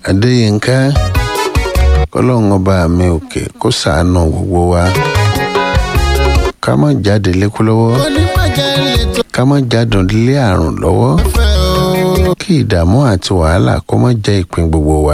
adéyínká kọlọ́run ọba mi òkè kó ṣàánú gbogbo wa ká má jáde lékú lọ́wọ́ oníbàjẹ́ lè tó ká má jáde lé àrùn lọ́wọ́ fẹ́ o. kí ìdààmú àti wàhálà kó má jẹ́ ìpín gbogbo wa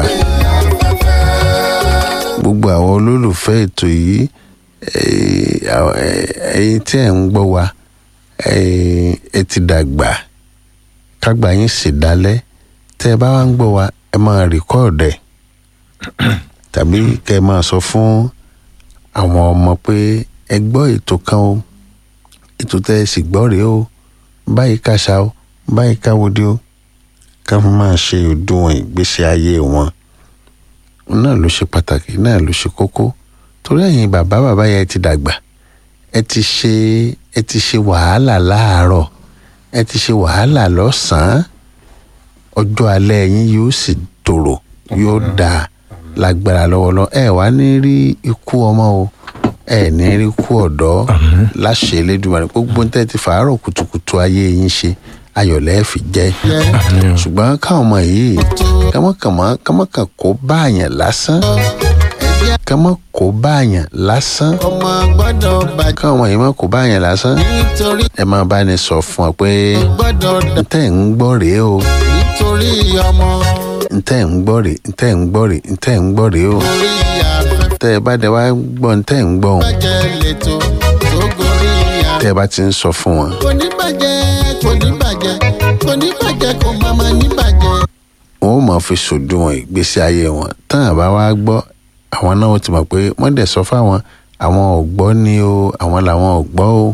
gbogbo àwọn olólùfẹ́ ètò yìí eh, àwọn- eh, ẹ̀yin tí ẹ̀ ń gbọ́ wa eh, ẹ ti dàgbà kágbà yín sì dálẹ́ tẹ́ ẹ bá wá ń gbọ́ wa ẹ máa rìkọ́ọ̀dẹ̀ tàbí kẹ́ ẹ máa sọ fún àwọn ọmọ pé ẹ gbọ́ ètò kan o ètò tẹ́ ẹ sì gbọ́ rèé o báyìí kàṣà o báyìí káwọdé o ká fi máa ṣe òdiwọ̀n ìgbésí ayé wọn náà ló ṣe pàtàkì náà ló ṣe kókó torí ẹ̀yin bàbá bàbá yẹn ti dàgbà ẹ ti ṣe ẹ ti ṣe wàhálà láàárọ̀ ẹ ti ṣe wàhálà lọ́sàn-án ọjọ́ alẹ́ yín yóò sì tòrò yóò dáa lágbára lọ́wọ́lọ́wọ́ ẹ wá ní rí ikú ọmọ o ẹ ní rí ikú ọ̀dọ́ láṣẹ Elédùmarè gbogbo ń tẹ́ ti fàárọ̀ kùtùkùtù ayé yín ṣe ayọ̀lẹ́ fi jẹ́ ṣùgbọ́n káwọn ọmọ yìí kọ́mọkànmọ́ kọ́mọkàn kó báàyàn lásán kọ́mọ kó báàyàn lásán ọmọ gbọ́dọ̀ bàjẹ́ káwọn ọmọ yìí má kó báàyàn lásán nítorí ẹ máa bá ní sọ fún ọ pé gbọ́dọ̀ dà ntẹ́ ń gbọ́ rèé o nítorí ọmọ ntẹ́ ń gbọ́ rèé ntẹ́ ń gbọ́ rèé ntẹ́ ń gbọ́ rèé o orí afẹ́fẹ́ tẹ́ ẹ bá dẹ wá gbọ́ ntẹ́ ń gbọ́ òun bàjẹ́ lè tó tó gorí afẹ́fẹ́. tẹ́ ẹ bá ti ń sọ fún wọn kò ní bàjẹ́ kò ní bàjẹ́ kò ní bàjẹ́ kò má má ní bàjẹ́. wọn ò máa fi sòdiwọ̀n ìgbésí ayé wọn tán àbá wá gbọ́ àwọn náà ó ti mọ̀ pé wọ́n dẹ̀ sọ fáwọn àwọn ò gbọ́ ni o àwọn làwọn ò gbọ́ o.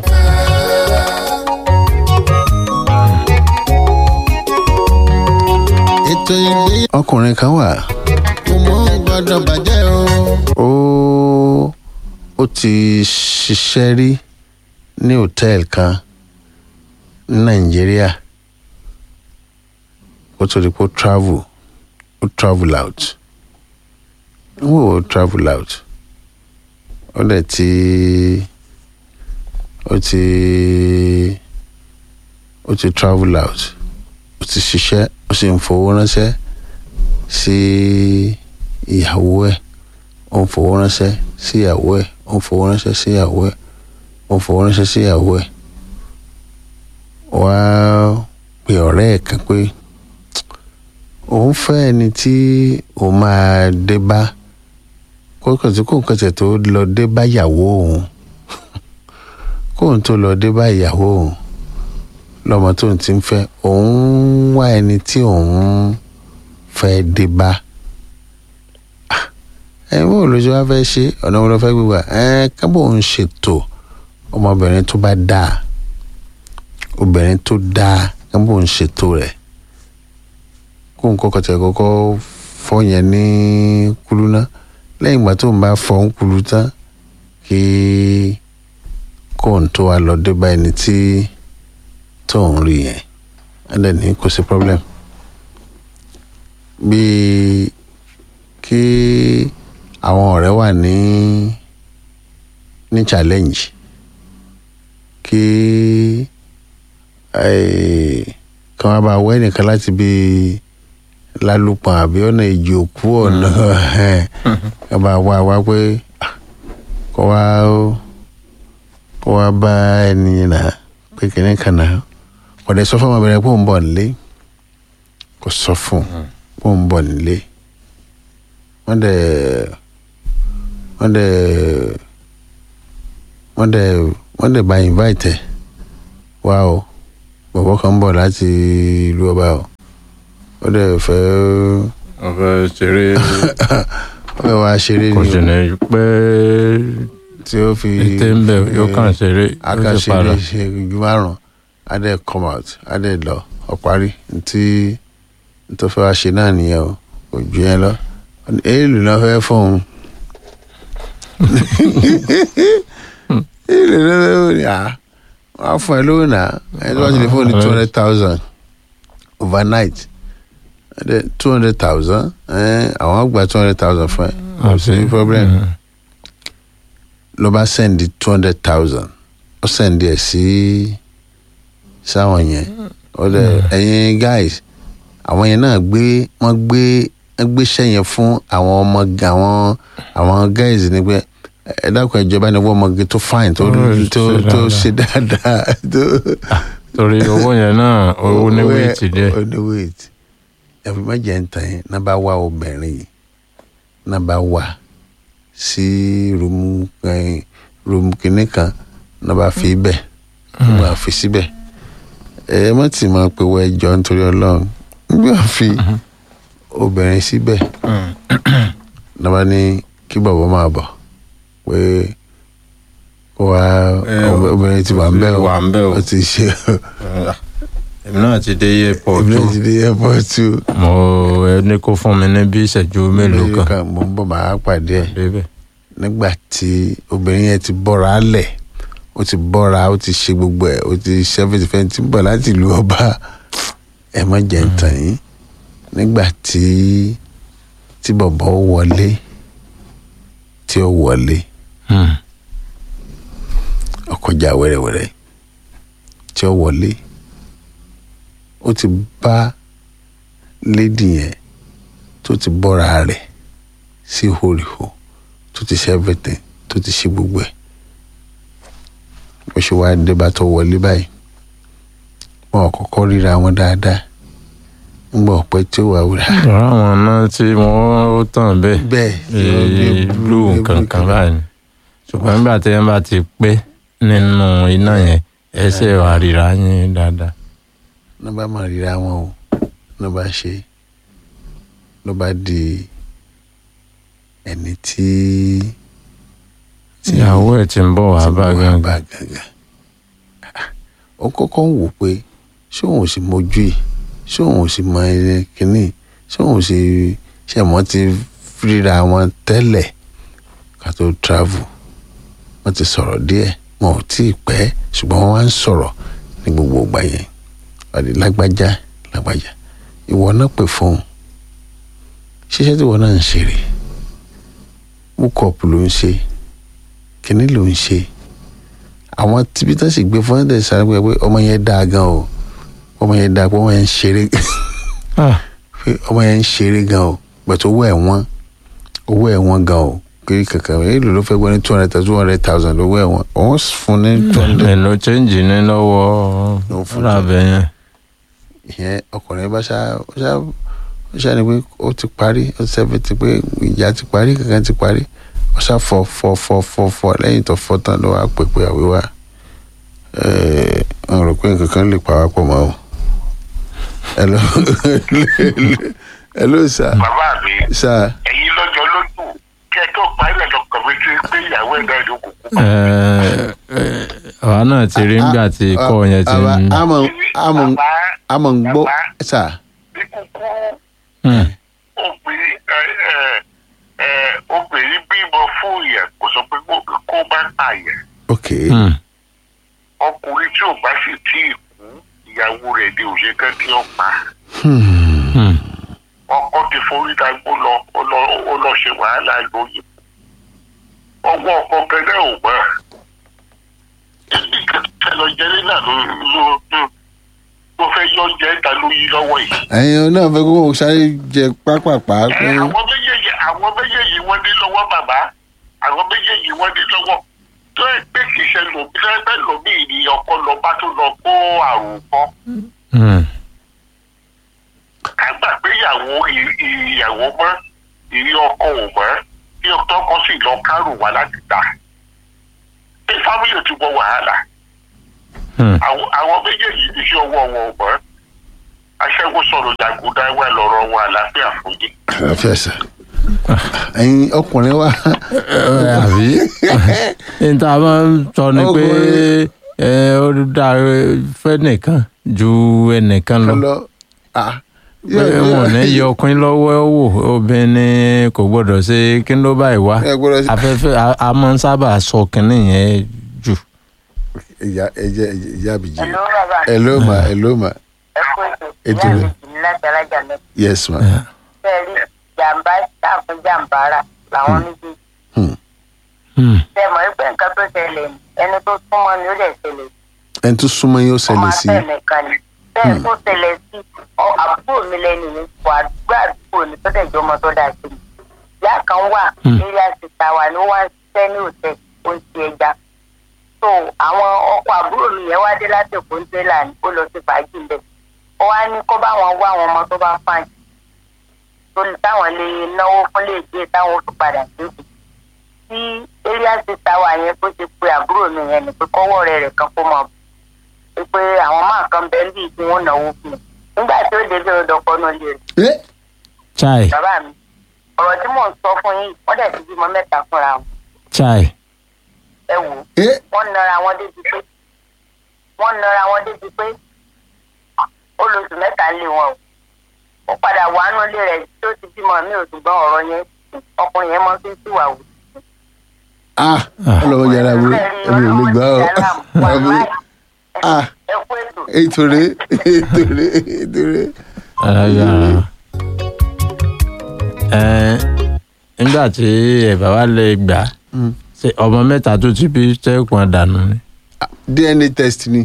ètò ìgbéyàwó ọkùnrin kan wà mọ́ gbọ́dọ̀ bàjẹ́ o. ó ó ti ṣiṣẹ́ rí ní hòtẹ́ẹ̀lì kan ní nàìjíríà ó tó di pé ó travel ó travel out ó wò ó travel out ó dẹ̀ ti ó ti ó ti travel out ó ti ṣiṣẹ́ ó sì ń fowó ránṣẹ́ sí ìyàwó ẹ̀ ó ń fowó ránṣẹ́ sí ìyàwó ẹ̀ ó ń fowó ránṣẹ́ sí ìyàwó ẹ̀ ó ń fowó ránṣẹ́ sí ìyàwó ẹ̀ wá pe ọ̀rẹ́ ẹ̀ kan pé òun fẹ́ ẹni tí òun máa dé bá kókò tí kò kẹsẹ̀ tó lọ dé bá ìyàwó òun kóun tó lọ dé bá ìyàwó òun lọ́mọ tóun ti ń fẹ́ òun wá ẹni tí òun fẹ́ dé bá ẹ bó ló ṣe wá fẹ́ ṣe ọ̀nà wo ló fẹ́ gbígbà ẹ kábò ń ṣètò ọmọbìnrin tó bá dáa obìnrin tó dáa kábò ń ṣètò rẹ̀ kó n kọ́kọ́ tẹ̀ kọ́kọ́ fọ́ yẹn ní kúlú ná lẹ́yìn ìgbà tó ń bá fọ́ ń kúlú tán kí kó n tó wá lọ dé bá ẹni tí tó ń rí yẹn ẹ dẹ̀ ní kò sí problem bíi kí àwọn ọ̀rẹ́ wà ní ní challenge kí eh, kí wọ́n bá wẹ́ nìkan láti bí lálùpọ̀ àbí ọ̀nà ìjì òkú ọ̀nà kí wọ́n bá wá wá pé ah, kó wá kó wá bá ẹni náà pé kìnìún kan náà kò dé sọ fún ọmọbìnrin pé òun bọ̀ nílé kò sọ fún un pé òun bọ̀ nílé wọ́n dẹ̀ wọ́n dẹ̀ wọ́n dẹ̀ wọ́n dẹ̀ bá invite ẹ̀ wá o bọ̀bọ̀ kan ń bọ̀ láti ìlú ọba o ó dẹ̀ fẹ́ ọ̀fẹ́ ṣeré ó fẹ́ wá ṣeré kò ni sì o ní pé tí ó fi ètè ń bẹ̀ yóò kàn ṣeré yóò sì akáṣeré padà. ṣe ju márùn á dẹ̀ come out á dẹ̀ lọ ọ̀parí ntí tó fẹ́ wá ṣe náà nìyẹn o kò ju yẹn lọ èèlù náà fẹ́ fóun èèlù náà fẹ́ fóun ni à wọ́n á fún ẹ lówó náà ẹni tó bá ti lè fóun ní two hundred thousand overnight two hundred thousand àwọn á gba two hundred thousand fún ẹ kò sí problem Mm. ló bá sẹ́ndì two hundred thousand ó sẹ́ndì ẹ̀ sí sáwọn yẹn ó dẹ̀ ẹ̀yin guys àwọn yẹn náà gbé wọ́n gbé ẹ gbéṣẹ́ yẹn fún àwọn ọmọ àwọn àwọn guys ni pé ẹ dákun ìjọba ni wọ́n ọmọge tó fine tó Ó tó ṣe tó dáadáa. ṣe dáadáa tó torí owó yẹn náà owó ní wíìtì díẹ̀. ó ní wéètì ẹ̀fọ́ méje ń tàn yín náà bá wá obìnrin yìí náà bá wá sí rúmù eh, rúmù kìnnì kan náà bá fi bẹ̀ náà bá fi síbẹ̀ ẹ má tì máa pe wọ ẹjọ́ nítorí ọlọ́run nígbà fi obìnrin síbẹ̀ náà bá ní kí bàbá máa bọ̀ pé kó wá Eh, obìnrin ti wà ń bẹ̀ wà ń bẹ̀ o. ó ti ṣe èmi náà ti dé airport obìnrin ti dé airport too mo ẹni kó fún mi ní bí ìṣẹ́jú mélòó kan mo ń bọ̀ máa pàdé ẹ̀ débẹ̀. nígbà tí obìnrin yẹn ti bọ́ra lẹ̀ ó ti bọ́ra ó ti ṣe gbogbo ẹ̀ ó ti ṣẹ́fẹ̀tì fẹ́ẹ́ ti ń bọ̀ láti ìlú ọba ẹ̀ mọ́ jẹ́ ń tàn yín nígbà tí tí bọ̀bọ̀ wọlé tí ó wọlé Hmm. ọkọjà wẹ́rẹ́wẹ́rẹ́ tí ó wọlé ó ti bá lédi yẹn tó ti bọ́ra rẹ̀ sí hòrìhò tó ti ṣe everything tó ti ṣe gbogbo ẹ̀ bó ṣe wá dé bá tó wọlé báyìí wọn ò kọ́kọ́ ríra wọn dáadáa ńgbà ọ̀pẹ tí ó wà wúrà ọ̀rọ̀ àwọn náà tí wọ́n ó tàn bẹ́ẹ̀ bẹ́ẹ̀ ee blue kankan báyìí ṣùgbọ́n nígbà tí wọ́n bá ti pé nínú iná yẹn ẹsẹ̀ wà ríra yín dáadáa. ló bá máa ríra wọn o ló bá ṣe ló bá di ẹni tí ìyàwó ẹ̀ ti ń bọ̀ wá bá wà gangan. bá gangan ó kọ́kọ́ ń wò pé ṣé òun ò sì mójú yìí ṣé òun ò sì mọ ẹni kínní ṣé òun ò sì ṣe mọ́ ti ríra wọn tẹ́lẹ̀ ká tó travel wọ́n ti sọ̀rọ̀ díẹ̀ wọn ò tí ì pẹ́ ṣùgbọ́n wọ́n wá ń sọ̀rọ̀ ní gbogbo ìgbà yẹn ọ̀dẹ̀ lágbájá lágbájá ìwọ náà pè fóun ṣiṣẹ́ tí ìwọ náà ń ṣe rè wúkọ̀pù ló ń ṣe kínní ló ń ṣe àwọn tíbi tó sì gbé fún ẹ̀ sáré pé ọmọ yẹn dáa gan o ọmọ yẹn dáa pé ọmọ yẹn ń ṣeré Ah, pé ọmọ yẹn ń ṣeré gan o gbẹ̀tọ̀ owó ẹ̀ wọ́n owó ẹ̀ wọ́n gan o kiri kankan èlò ló fẹ́ gbọ́ ní two hundred two hundred thousand owó ẹ̀ wọ́n òun fún ní two hundred èlò chẹ́ǹjì ní lọ́wọ́ Ló fún fúlàbẹ̀ yẹn. ìyẹn ọkùnrin bá ṣá ó ṣá ó ṣá ni pé ó ti parí ó ti sẹ́fẹ̀ ti pé ìjà ti parí kankan ti parí ó ṣá fọ fọ fọ fọ fọ lẹ́yìn tó fọ tán ló wá pè pé àwíwá ẹ̀ẹ́ n rò pé nǹkan kan lè pa wá pọ̀ mọ́ o. hello hello sir bàbá mi sir ẹ̀yin lọ́jọ́ lójú kí ẹ tó parí ẹ̀ lọ́kàn mi tí pé ìyàwó ẹ̀ náà ló kù kú. Ẹ, ẹ, àwa náà ti rí nígbà tí ikọ̀ yẹn ti àwa ń. àmọ̀ àmọ̀ Bàbá àmọ̀ ń gbọ́ sir bí kúkú Hmm. obìnrin ẹ ẹ ẹ obìnrin bímọ fún yẹn kò sọ pé kó- kó bá pààyàn ok Hmm. ọkùnrin tí ò bá sì tí ì kú ìyàwó rẹ̀ ni òṣèkẹ́ tí ó pa Hmm. Hmm. ọkọ ti forí dagbó lọ ó lọ ó lọ ṣe wàhálà lóyún ọwọ́ ọkọ gẹ́gẹ́ ò mọ́ ẹ lọ jẹ́ nígbà ló ló ló ló fẹ́ yọ jẹ́ ta ló yí lọ́wọ́ yìí. ẹ̀yin náà fẹ́ kó sáré jẹ pápápá Ẹ, pé àwọn méjèèjì àwọn méjèèjì wọ́n ní lọ́wọ́ bàbá àwọn méjèèjì wọ́n ní lọ́wọ́ tó ẹ pé kì í ṣe lòmí lẹ́gbẹ́ lòmí ni ọkọ lọ bá tó lọ kó àrùn kọ́ Hmm. ká gbà pé ìyàwó ì- ìyàwó mọ́ ìrí ọkọ ò mọ́ bí ọkọ sì lọ kárùn wá láti gbà pé fámìlì ti wọ wàhálà Hmm. àwọn àwọn méjèèjì ní sí ọwọ́ wọn ò mọ́ aṣẹ́wó sọ̀rọ̀ jàgùdá wà lọ́rọ̀ wọn àlàáfíà fún yìí. àlàáfíà sà ẹ̀yin ọkùnrin wa Ẹ, àbí níta máa ń sọ ni pé Ọkùnrin. ẹ, ó dá fẹ́ nìkan ju ẹnìkan lọ. lọ ah pé wọn ò ní yọ ọkùnrin lọ́wọ́ wò obìnrin kò gbọ́dọ̀ ṣe kí ló báyìí wá ẹ gbọ́dọ̀ sí. afẹ́fẹ́ a- a máa ń sábà sọ kínní yẹn jù. ìyá ẹjẹ ìyá àbíjì Hello, bàbá. hello ma hello ma Ẹ kú ètò. Ètò Ìyá rẹ̀. mi sì ní láti alájà mẹ́ta. yes ma Bẹ́ẹ̀ rí jàǹbá táàfin jàǹbá rà làwọn méjèèjì. Hmm. Hmm. Ṣé mọ̀ wípé nǹkan tó ṣẹlẹ̀ ni ẹni tó súnmọ́ ni ó lè ṣẹlẹ̀ sí. ẹni tó súnmọ́ yín ó Ọmọ ṣẹlẹ̀ sí afẹ́ nìkan ni. Bẹ́ẹ̀ tó ṣẹlẹ̀ sí ọ àbúrò mi lẹ́nu mi kò àdúgbò àdúgbò ni tó dẹ̀ jọ ọmọ tó dáa sí mi ìyá kan wà Hmm. area sita wà ló wá ń ṣiṣẹ́ ní òtẹ́ ó ń ti ẹja so àwọn ọkọ àbúrò mi yẹn wá dé láti èkó ń tẹ́lá ní ó lọ sí fàájì ń bẹ̀ ó wá ní kó bá wọn wá àwọn ọmọ tó bá fàájì tó lè táwọn lè náwó fún lè dé táwọn ó tún padà débi tí area sita wà yẹn kó ti pe àbúrò mi yẹn ni pé kọ́wọ́ rẹ̀ rẹ̀ kan kó mọ̀ pé pé àwọn máa kan bẹ́ẹ̀ bí tí wọ́n náwó fún un nígbà tí ó débi ọ̀dọ̀ kọ́nú lè rè ẹ chai bàbá mi ọ̀rọ̀ tí mò ń sọ fún yín wọ́n dẹ̀ ti bímọ mẹ́ta fúnra wọn chai ẹ wò ó ẹ wọ́n nara wọn débi pé wọ́n nara wọn débi pé ó lóṣù mẹ́ta ń lé wọn o ó padà wà nínú ilé rẹ̀ tí ó ti bímọ mi ò ṣùgbọ́n ọ̀rọ̀ yẹn ọkùnrin yẹn mọ́ sí síwà wò. ah ọlọ́wọ́ yàrá wo ẹ̀mí ò lè gbà ọ́ àbí ah ẹ kú ètò ètò rẹ ètò rẹ ètò rẹ. ẹ̀yà ẹ̀ nígbà tí ẹ̀ bá wà lè gbà ṣe ọmọ mẹ́ta tó ti bí tẹ́kùn dànù ni. dna test ni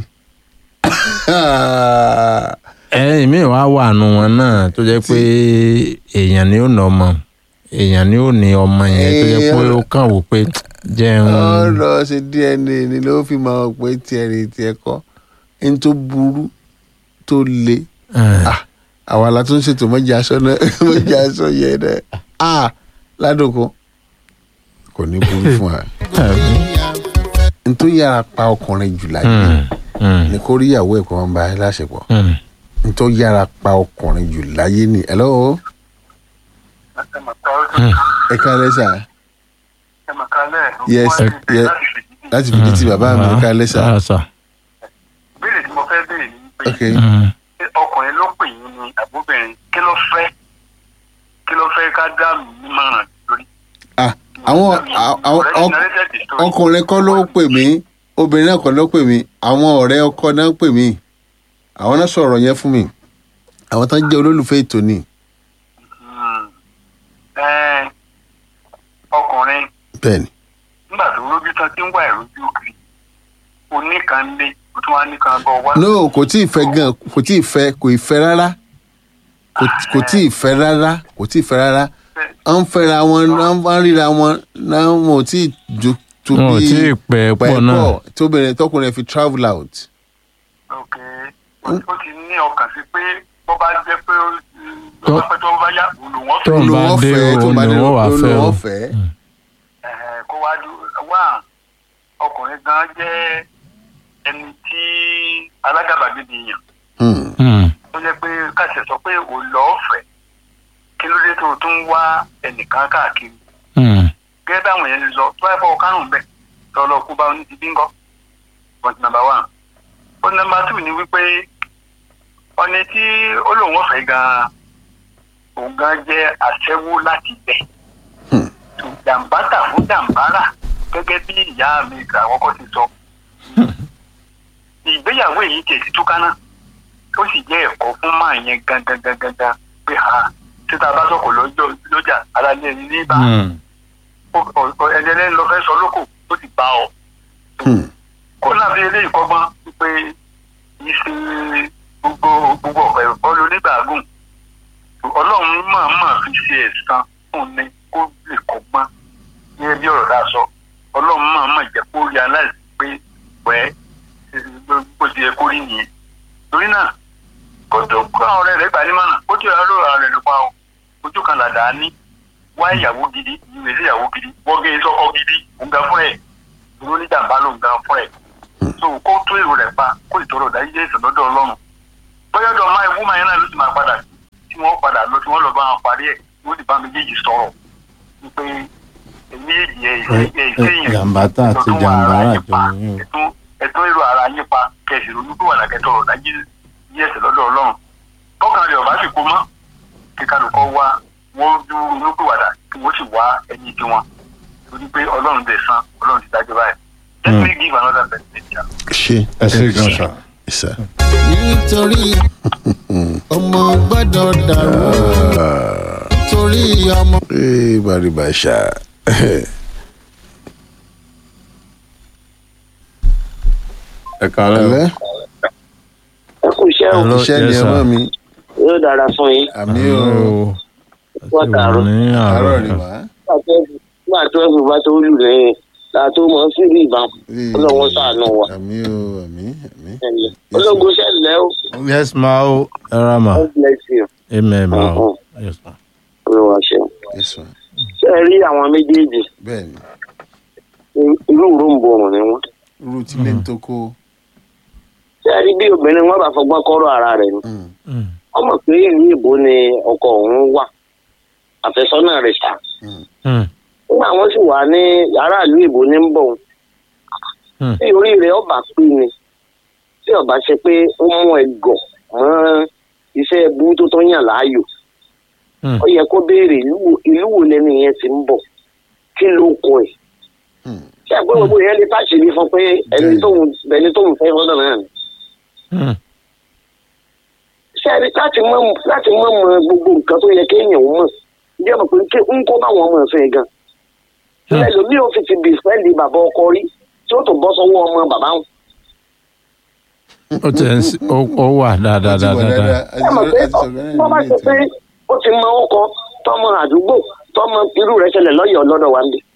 ẹ̀yìn mi wá wà nù wọn náà tó jẹ́ pé èèyàn ni ó nà ọmọ èèyàn ni ó ní ọmọ yẹn tó jẹ́ pé ó kàn wò pé jẹun ọ lọ ṣe dna ni ló fi máa pé tiẹ̀ rè tiẹ̀ kọ́ ẹni tó burú tó le ah àwa la tún ṣètò mọ́jà aṣọ náà mọ́jà aṣọ yẹn náà ah ládùúgbò kò ní burú fún wa n tó yára pa ọkùnrin jù láyé ni kó rí ìyàwó ẹ̀ kó wọn bá a láṣepọ̀ n tó yára pa ọkùnrin jù láyé ni hello ẹ kálẹ́ sà Yes, yes. láti fi létí bàbá mi ẹ kálẹ́ sà béèrè tí mo fẹ́ béèrè ni pé ok ṣé ọkùnrin ló pè yín ni àbúbìnrin kí ló fẹ́ kí ló fẹ́ ká dá mi nímọ̀ràn lórí. ah àwọn àwọn- àwọn- Ọ̀rẹ́ mi narrated the story. ọkùnrin kọ́ ló pè mí obìnrin náà kọ́ ló pè mí àwọn ọ̀rẹ́ ọkọ náà pè mí àwọn náà sọ̀rọ̀ yẹn fún mi àwọn tán jẹ́ olólùfẹ́ ètò ni Hmm. Ẹ́ẹ̀, ọkùnrin bẹ́ẹ̀ ni nígbà tó rójú tán tí ń wá ìrójú òkè oníkan lé o tún wá níkan bọ wá. no kò tí ì fẹ́ gan kò tí ì fẹ́ kò ì fẹ́ rárá Kò- kò tí ì fẹ́ rárá kò tí ì fẹ́ rárá à ń fẹ́ra wọn à ń ríra wọn náà wọn ò tí ì ju tó wọn ò bí tí ì pẹ́ pọ̀ náà tóbìnrin tọkùnrin fi travel out ok ó ó ti ní ọkàn sí pé bó bá jẹ́ pé ó Tó- bó bá pẹ́ tó ń bá yá olùwọ́n Tó ń bá Olùwọ́n dé fẹ́, tó òun bá ni dé wọ́n wà fẹ́ o. olùwọ́n fẹ́ Ẹ̀hẹ̀, kó wá dú wá ọkùnrin gan jẹ́ ẹni tí alágàbàgebè yàn Hmm. Hmm. tó jẹ́ pé káṣẹ̀ sọ pé ò lọ́ọ̀fẹ́ kí ló dé tó o tún ń wá ẹnìkan káàkiri Hmm. gẹ́gẹ́ bí àwọn èèyàn ti sọ tó bá fọwọ́ kárùn-ún bẹ̀ tó lọ kú bá oní ti bí ń kọ́ point number one point number two ni wípé ọ̀nà tí ó lòun ọ̀fẹ́ gan-an òun gan jẹ́ aṣẹ́wó láti bẹ̀ Hmm. jàǹbátà fún jàǹbárà gẹ́gẹ́ bí ìyá mi àkọ́kọ́ ti sọ ìgbéyàwó èyí tiẹ̀ ti túká náà ó sì jẹ́ ẹ̀kọ́ fún máa yẹn gangan gangan gangan pé ha títa bá sọ̀kò lọ́jọ́ lọ́jà alálẹ́ ní ní bá Hmm. ẹni ẹlẹ́ni lọ fẹ́ sọ lóko ó ti bá ọ. Hmm. kó náà fi eléyìí kọ́gbọ́n pé kì í ṣe gbogbo gbogbo ọ̀pẹ ìfọ́lù onígbàgùn ọlọ́run máa máa fi ṣe ẹ̀san fún ni kó lè kọ́gbọ́n ní ẹbí ọ̀rọ̀ tá a sọ ọlọ́run máa máa jẹ́ kó rí aláìsí pé wẹ́ bó ti yẹ kó rí nìyẹn torí náà kó tó kó àwọn ọ̀rẹ́ rẹ̀ gbà ní mọ̀nà ó ti rà lóra rẹ̀ ló pa o ojú kan làdá ní wá ìyàwó gidi ìwé sí ìyàwó gidi wọ́gẹ́ sọ́kọ gidi òǹgà fún ẹ̀ dúró ní jàǹbá ló ń gan fún ẹ̀ so kó tó èrò rẹ̀ pa kó ìtọ́rọ̀ dájú jẹ́ ìsọ̀dọ́dọ̀ ọlọ́run bóyá ọ̀dọ̀ máa ewu máa yẹn náà ló ti máa padà sí tí wọ́n padà lọ tí wọ́n lọ bá wọn parí ẹ̀ wọ́n ti bá méjèèjì sọ̀rọ̀ wípé èmi èjì ẹ̀ ìṣe ìṣe jàǹbátà àti jàǹbárà jọ ní o. ẹ̀tún ẹ̀tún èrò ara yín pa kẹsì ronú tó wà lákẹ́tọ̀rọ̀ dájú yí ẹ̀sẹ̀ lọ́dọ̀ ọlọ́run tọ́kàn rẹ̀ ọ̀bá sì kó mọ́ kíkálukọ́ wá wọ́n dú ronú tó wàdà kí wọ́n sì wá ẹni tí wọn torí pé ọlọ́run dẹ̀ san ọlọ́run ti dájọ́ báyìí let me give another perspective. ṣe ẹ ṣe gan sa. sà. nítorí ọmọ gbọ́dọ̀ dàrú nítorí ọmọ. ee baribasa ẹ kàlẹ́ o. ẹlẹ ẹ kú iṣẹ́ o Hello, iṣẹ́ ni yes, ẹ mọ sir. mi yóò dára fún yín àmì o o. wọ́n tààrọ̀ ní àárọ̀ ni àárọ̀ wá. nígbà tó ẹ̀fù bá tó lù lẹ́yìn láà tó mọ̀ sí rí ìbọn ọlọ́wọ́n sàánú wa àmì o àmì àmì. ológun ṣẹlẹ̀ ó yes ma o ẹ ra ma God bless you amen ma o yes ma. olúwa ṣeun. yes ma ṣé ẹ rí àwọn méjèèjì bẹ́ẹ̀ ni irú ìròǹbòrùn ni wọ́n. irú tí lè tó kó. ṣé ẹ rí bí obìnrin wọn bá fọgbọ́n kọ́rọ̀ ara rẹ̀ ni Mm, Mm, wọ́n mọ̀ pé ìlú ìbò ni ọkọ òun wà àfẹ́sọ́nà rẹ̀ ṣá mm, mm, nígbà wọn sì wà ní aráàlú ìbò ní ń bọ̀ òun mm. tí orí rẹ̀ ọba pé ni tí ọba ṣe pé ó mú ẹgọ̀ mọ́ iṣẹ́ ẹbú tó tó yàn láàyò Mm. ó yẹ kó béèrè ìlú wo- ìlú wo lẹni yẹn ti ń bọ̀ kí ló kọ ẹ̀ mm. ṣé àgbẹ̀ gbogbo yẹn lè táṣìírí fún pé ẹni Bẹ́ẹ̀ni. tóun ẹni tóun fẹ́ fọ́dọ̀ náà ni Mm. ṣé ẹni láti mọ̀ láti mọ̀ mọ̀ gbogbo nǹkan tó yẹ kéèyàn ó mọ̀ ǹjẹ́ mọ̀ pé kí ń kó báwọn ọmọ ẹ̀fẹ́ gan Hmm. ẹlòmíì ò fi ti bì fẹ́ẹ̀lì bàbá ọkọ rí tí ó tó bọ́ sọ́wọ́ ọmọ bàbá wọn. ó tẹ̀ ń sí- ó ó wà dáadáa Ó ti wà dáadáa. dáadáa. ẹ mọ̀ pé wọ́n bá ṣe pé ó ti mọ ọkọ tọmọ àdúgbò tọmọ irú rẹ̀ ṣẹlẹ̀ lọ́yọ̀ọ́ lọ́dọ̀ wa ń bì.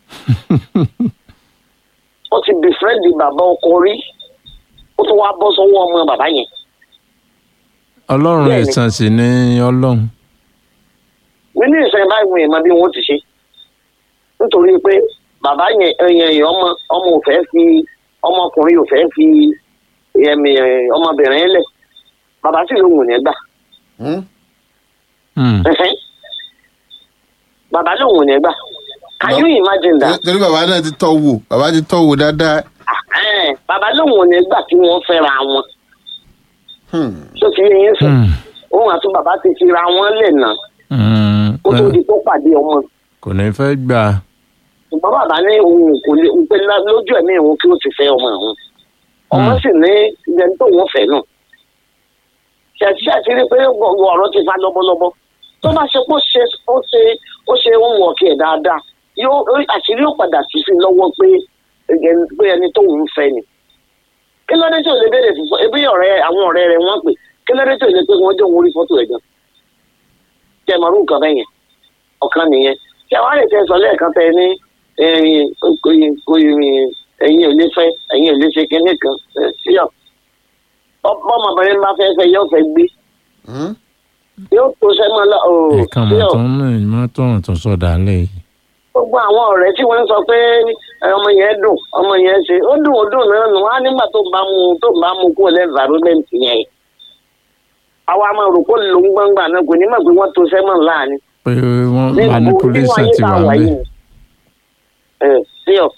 ó ti bì fẹ́ẹ̀lì bàbá ọkọ rí ó tún wá bọ́ sọ́wọ́ ọmọ bàbá yẹn. ọlọ́run Bẹ́ẹ̀ni. ẹ̀sán sì ni ọlọ́run. nínú ìṣẹ́ báyìí wọn èèmọ bí wọ́n ti ṣe nítorí pé bàbá yẹn ẹyìn ẹyìn ọmọ ọmọ ò fẹ́ fi ọmọkùnrin ò fẹ́ fi ẹ̀mí ẹ̀, ọmọbìnrin lẹ̀ bàbá sì lóhùn ní gbà Mm, Mm, ẹ̀hẹ́n. bàbá lóhùn ní gbà can you imagine that torí bàbá náà ti tọ́ wò bàbá ti tọ́ wò dáadáa. Ẹ̀hẹ́n, bàbá lóhùn ní gbà kí wọ́n fẹ́ra wọn Hmm, tó ti yẹ yín sùn mm, òun àti bàbá ti fi ra wọn lẹ̀ náà mm. kó tó di tó pàdé ọmọ kò ní fẹ́ gbà. ṣùgbọ́n bàbá ní òun kò lè ń pè lá- lójú ẹ̀mí òun kí ó ti fẹ́ ọmọ òun ọmọ Hmm. sì ní ìyẹn tó wọ́n fẹ́ náà ṣàtìṣà ti rí pé gbogbo ọ̀rọ̀ ti fa lọ́bọ́lọ́bọ́ tó bá ṣe pé ó ṣe ó ṣe ó ṣe ń wọ̀ kí ẹ̀ dáadáa yóò ó- àṣírí yóò padà sí sí lọ́wọ́ pé ẹni- pé ẹni tó ń fẹ́ ni kí ló dé tí ò lè béèrè fún ebi ọ̀rẹ́ àwọn ọ̀rẹ́ rẹ̀ wọ́n pè kí ló dé tí ò lè pé wọ́n jẹ́ òun orí fọ́tò ẹ̀ gan tẹ mọ̀rú nǹkan bẹ́yẹn ọ̀kan nìyẹn tí àwọn àlè tẹ sọ lẹ́ẹ̀kan tẹ ní ẹ̀yin ẹ̀yin ò lè fẹ́ ẹ̀yin ò lè ṣe kinní kan ẹ̀, sí ọ̀ ọmọbìnrin bá fẹ́ fẹ́ yóò fẹ́ gbé hmm. yóò tó sẹ́mọ́ lọ ooo ẹ̀ka sí mọ̀ ọ̀ tó ń rìn mọ́ tó ń tún sọ̀dà lẹ̀ yìí. gbogbo àwọn ọ̀rẹ́ tí wọ́n ń sọ pé ẹ, ọmọ yẹn dùn ọmọ yẹn ṣe ó dùn ó dùn náà nù á nígbà tó bá mu tó bá mu kó lẹ́ environment yẹn àwa máa rò pé ló ń gbọ́ngbà náà kò ní mọ̀ pé wọ́n tó sẹ́mọ̀ láàánú pé wọ́n ní ìbò nínú manipulation ayé ti tá wà a wà lẹ̀. yìí ẹ sí ọ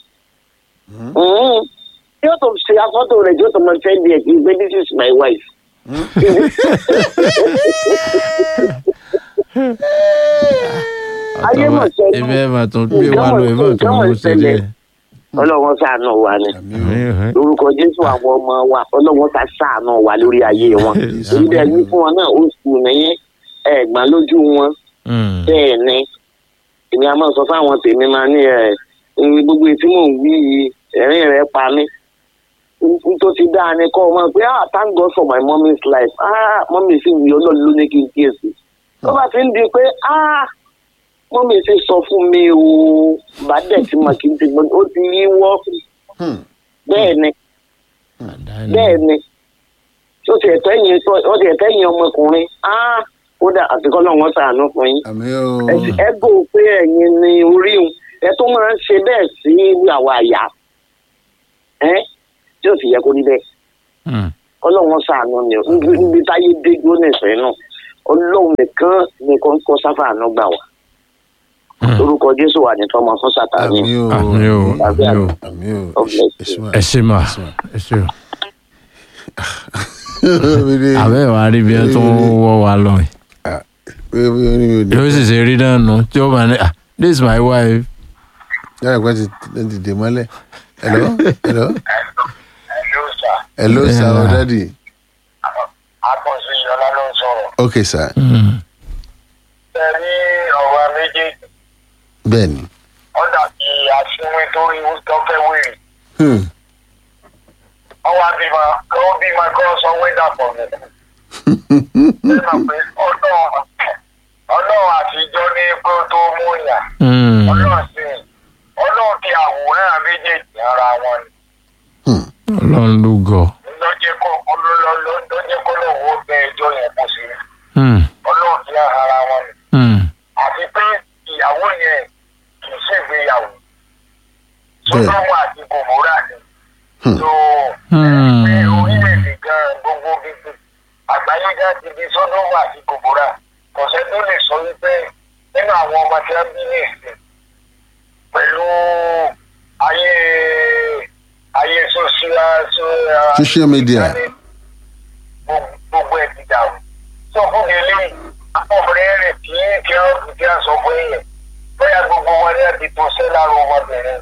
yóò tó ṣe afọ́tò rẹ̀ yóò tó mọ fẹ́ di ẹ̀ kí pé this is my wife. ayé mọ̀ sẹ́yìn ibi ẹ̀ máa tún gbé wa lọ ẹ̀ máa tún mú sílẹ̀. ọlọ́wọ́n ṣàánú wa ni àmì o lórúkọ jésù àwọn ọmọ wa ọlọ́wọ́n ta ṣàánú wa lórí ayé wọn èyí bẹ́ẹ̀ ní fún wọn náà ó sùn nìyẹn ẹ̀gbọ́n lójú wọn Mm, bẹ́ẹ̀ ni èmi a máa sọ fáwọn tèmi máa ní ẹ̀ ẹ̀ gbogbo etí mò ń wí yìí ẹ̀rín rẹ̀ pa mí n tó ti dáa ni kọ́ ọ máa pé ah thank God for my mommy's life ah mọ́mí sì wí ọlọ́run ló ní kí n kíyèsí tó bá ti ń di pé ah mọ́mí sì sọ fún mi o bá dẹ̀ tí mà kí n ti gbọ́n ó ti yí wọ́ Hmm, bẹ́ẹ̀ ni àdáni. bẹ́ẹ̀ ni ó ti ẹ̀tọ́ ẹ̀yìn ó ti ẹ̀tọ́ ẹ̀yìn ọmọkùnrin ah kódà àtikọ́ náà wọ́n ṣàánú fún yín àmì o ẹ gò pé ẹ̀yin ni orí un ẹ tó máa ń ṣe bẹ́ẹ̀ sí àwa àyà ẹ tí ó sì yẹ kó rí bẹ́ẹ̀ Mm, ọlọ́run ṣàánú ni o níbi níbi táyé dé dúró nìṣẹ́ náà ọlọ́run nìkan nìkan kọ́ sáfà àánú gbà wá mm. orúkọ jésù wà ní tọmọ fún sàtáni àmì o àmì o àmì o àmì o God bless you. Èṣù ẹ ṣe mà ẹ ṣe o. àmì. àbẹ́ ìwà rí bí wọ́n tún wọ́ wa lọ yìí. yóò sì ṣe rí náà nù tí ó máa ní ah this is my wife. yàrá ìpẹ́ ti ti dè mọ́lẹ̀ hello hello Hello, sir. hello sir Yeah. or daddy Akọ̀sí Yọlá ló ń sọ̀rọ̀. okay sir Mm, Ẹ rí ọ̀rọ̀ méjèèjì. bẹ́ẹ̀ ni Ó dàbí aṣíwín tó rí tó fẹ́ wèrè. Hmm, Ọwọ́ abímọ, ó bímọ kọ́ sọ wẹ́dà pọ̀ mi. Ṣé mọ̀ pé ọlọ́run ọlọ́run àtijọ́ yàn Hmm. ọlọ́run sí ọlọ́run fi àwòrán méjèèjì ara wọn ni ọlọ́run ló gọ̀. lọ́jẹ́ kọ́ lọ́jẹ́ kọ́ lọ́wọ́ bẹ ẹjọ́ yẹn kó sí Hmm. ọlọ́run fi ara wọn ni Hmm. àti pé ìyàwó yẹn kì í ṣègbéyàwó Bẹ́ẹ̀. sọdọ́mù àti gòmórà ni Hmm. tó Hmm. pé orílẹ̀-èdè gan gbogbo bíbí àgbáyé gan ti di sọdọ́mù àti gòmórà kọ̀sẹ́ tó lè sọ wípé nínú àwọn ọmọ tí wọ́n bí ní ìsìn pẹ̀lú ayé ayé social Social media. gbogbo- gbogbo ẹ̀ ti dàrú sọ fún mi eléyìí ọkùnrin rẹ̀ kì í kí ọ́ kí á sọ fún yẹn bóyá gbogbo wọn ní àti tó ṣe lára ọmọbìnrin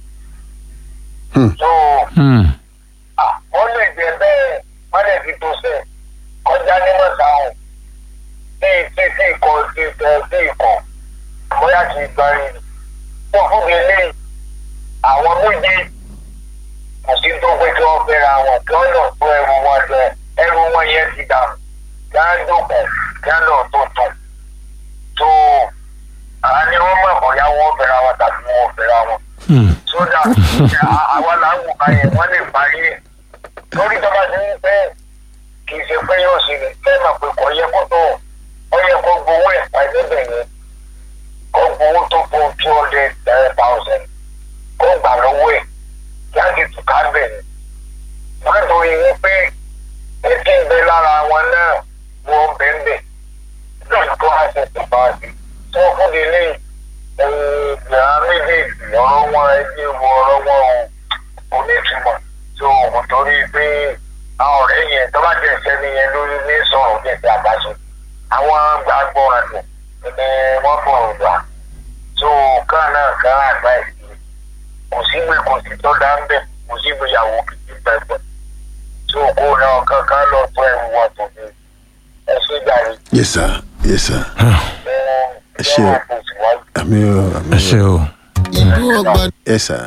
Hmm. tó Hmm. ah, wọ́n lè jẹ bẹ́ẹ̀ wọ́n lè fi tó ṣe kọjá ní mọ̀sáhùn sí sí sí ikọ̀ sí ẹ̀ sí ikọ̀ bóyá kì í gbárí sọ fún mi eléyìí àwọn méjì kò sí tó pé kí wọ́n fẹ́ra wọn kí wọ́n lọ tó ẹrù wọn jẹ ẹrù wọn yẹn ti dànù kí wọ́n dòkù kí wọ́n lọ tó tó tó àwọn ni wọ́n mọ̀ bóyá wọ́n fẹ́ra wọn tàbí wọ́n fẹ́ra wọn Hmm. sódà àwa là ń wò ká yẹn wọ́n lè parí ẹ̀ lórí ìjọba ti ń pẹ́ kì í ṣe pé yóò ṣe lè fẹ́ mà pé kò yẹ kó tó ó yẹ kó gbowó ẹ̀ pa níbẹ̀ yẹn kó gbowó tó fún two hundred thousand kó gbà lọ́wọ́ ẹ̀ kí á ti tù ká bẹ̀ ni wọ́n tó yẹ wípé etí ń bẹ lára wọn náà wọ́n bẹ́ẹ̀ bẹ́ẹ̀ lọ́dún tó wá ṣe tó bá ṣe tó fún mi lẹ́yìn ìyá méjèèjì ọ̀rọ̀ wọn ẹgbẹ́ wo ọ̀rọ̀ wọn ò onítùmọ̀ tó o torí pé àwọn ọ̀rẹ́ yẹn tó bá jẹ́ sẹ́ni yẹn lórí ní sọ̀rọ̀ ní ìgbà àbáṣe àwọn gbàgbọ́ rẹ̀ ni wọ́n fọ̀rọ̀ gbà tó kán náà kán àgbà ìdí kò sí gbé kò sí tó dá ń bẹ̀ kò sí gbéyàwó kìkì pẹ̀pẹ̀ tó kó náà kankan lọ tó ẹ̀rù wọn tó ní ẹ̀ṣẹ̀ jàre yes sir yes sir ẹ̀ ṣé o. àmì o àmì ẹ o ṣe o. ìlú ọgbà yes sir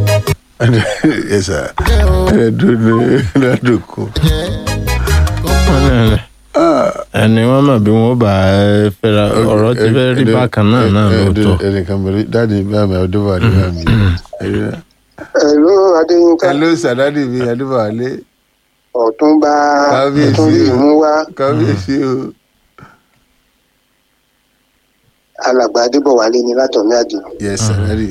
yes sir jẹ́ o ẹ dúró ládùúkọ jẹ́ ọmọ ẹni wọn mọ bí wọn bá ẹ fẹ́ra ọ̀rọ̀ ti fẹ́ rí bákan náà náà lóòótọ́. ẹnìkan bẹ̀rẹ̀ dáàdi bàmí ọdúnbàdé bàmí Hello Adéyínká hello sir dáàdi mi ọdúnbàdé Ọ̀túnba Kábíyèsí Ọ̀túnbí o. Ìmúwá kábíyèsí o alàgbà Adébọ̀wálé ni látọ̀mí àdìo. yes sir dáàdi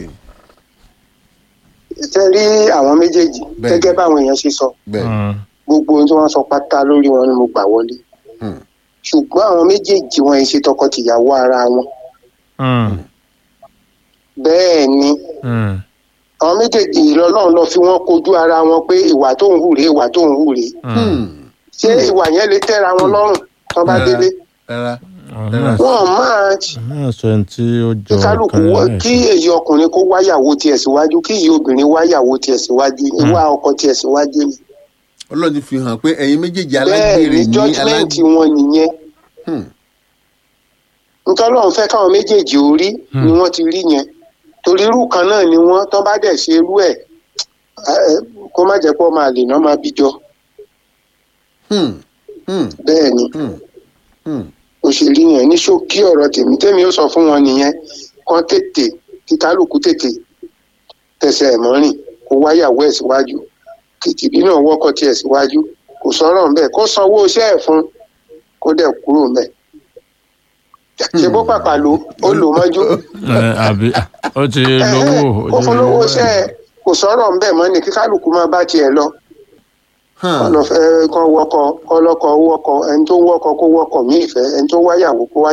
Ṣé rí àwọn méjèèjì Bẹ́ẹ̀ni. gẹ́gẹ́ báwọn èèyàn ṣe sọ bẹ́ẹ̀ Hmm. gbogbo ohun tí wọ́n sọ pátá lórí wọn ni mo gbà wọlé. Hmm. Ṣùgbọ́n àwọn méjèèjì wọn ì ṣe tọkọtìyàwó ara wọn. Hmm. Bẹ́ẹ̀ ni Hmm. àwọn méjèèjì lọ́lọ́run lọ fi wọ́n kojú ara wọn pé ìwà tó ń hù rèé ìwà tó ń hù rèé. Hmm. Ṣé ìwà yẹn lè tẹ́ra wọn lọ́rùn tán bá Rárá. délé? rárá Àwọn náà Wọ́n máa náà sọ ẹni tí ó jọ kí kálukú ọ̀kan wọ- náà kí èyí ọkùnrin kó wáyàwó tiẹ̀ síwájú kí èyí obìnrin wáyàwó tiẹ̀ síwájú ìwà ọkọ tiẹ̀ síwájú ni. ọlọ́run ti fi hàn pé ẹ̀yin méjèèjì bẹ́ẹ̀ alágbèrè ni ní judgement alágbèrè wọn nìyẹn Hmm. nítorí wọn fẹ́ káwọn méjèèjì ó rí ni wọ́n ti rí yẹn torí irú kan náà ni wọ́n tó bá dẹ̀ ṣe irú ẹ̀ ẹ, kó má jẹ́ pé ọmọ àlè náà máa bíjọ Hmm. Hmm. bẹ́ẹ̀ ni Hmm. Hmm. òṣèré yẹn ní ṣókí ọ̀rọ̀ tèmi tèmi ó sọ fún wọn nìyẹn kán tètè kí kálukú tètè tẹsẹ̀ ẹ̀ mọ́rìn kó wáyàwó ẹ̀ síwájú kìtìbí náà wọ́kọ̀ tiẹ̀ síwájú kò sọ̀rọ̀ ńbẹ̀ kó sanwó iṣẹ́ ẹ̀ fún kó dẹ̀ kúrò ńbẹ̀ ṣe bó pàpà ló ó lò mọ́jú ẹ àbí ó ti lówó kó fún lówó iṣẹ́ ẹ̀ kò sọ̀rọ̀ ńbẹ̀ mọ́ ni kí kálukú máa bá tiẹ̀ lọ Hàn. kọ́ lọ fẹ́ kọ́ wọ́kọ̀ kọ́ lọ́kọ̀ wọ́kọ̀ ẹni tó wọ́kọ̀ kó wọ́kọ̀ mí ìfẹ́ ẹni tó wáyàwó kó wá